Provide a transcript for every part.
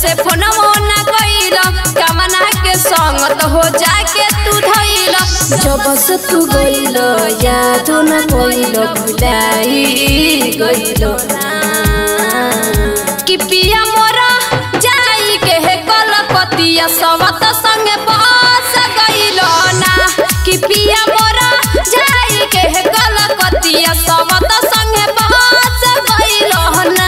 से फोनवो ना कइल कमना के संगत हो जाके तू धइल जब से तू गइल याद न कइल भुलाई गइल ना कि पिया मोरा जाई के हे कलकतिया सवत संगे बस गइल ना कि पिया मोरा जाई के हे कलकतिया सवत संगे बस गइल ना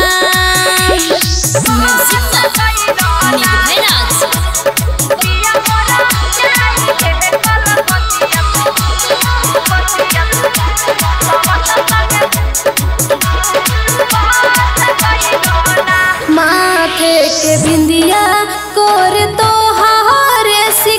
माथे के बिंदिया कर तो हारे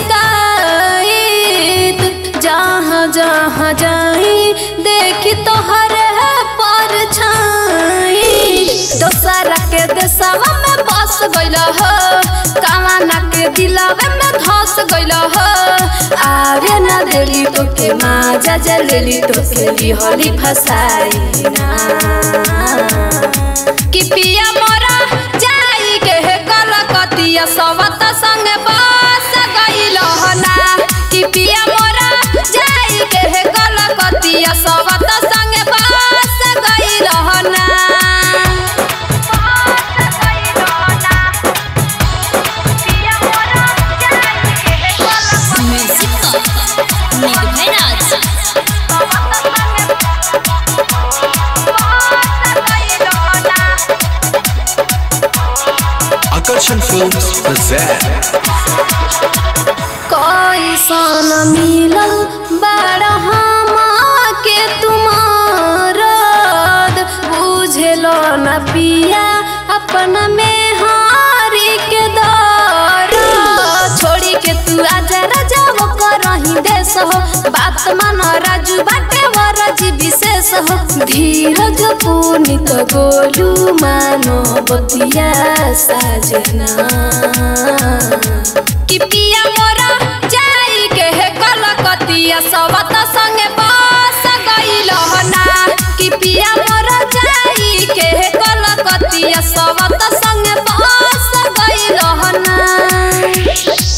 शिकायत जहाँ जहाँ जाई देखी तो हरे पर छाई दोसरा के देशवा में बस गइल हो कामना के दिलवे में धस गइल हो आवे ना देली तो के माजा जलेली तो के लिहली फसाई ना कि पिया मोरा जाई के हे कलकतिया सवत संगे बस गइल ना कि पिया मोरा जाई के हे कलकतिया सवत संगे बस गइल ना Akarsan Films present कैसन मिलल बड़ा के तुमार बुझलो न पिया अपना में हारी के दर छोड़ी के तू आजा राजा वो करही देश हो बात मान राजू बाटे वरज विशेष हो धीरज पुनित गोलू मानो बतिया साजना कि पिया मोरा जाई के हे कलकतिया सवत संगे बस गइल ना कि पिया मोरा जाई के हे कलकतिया सवत संगे बस गइल ना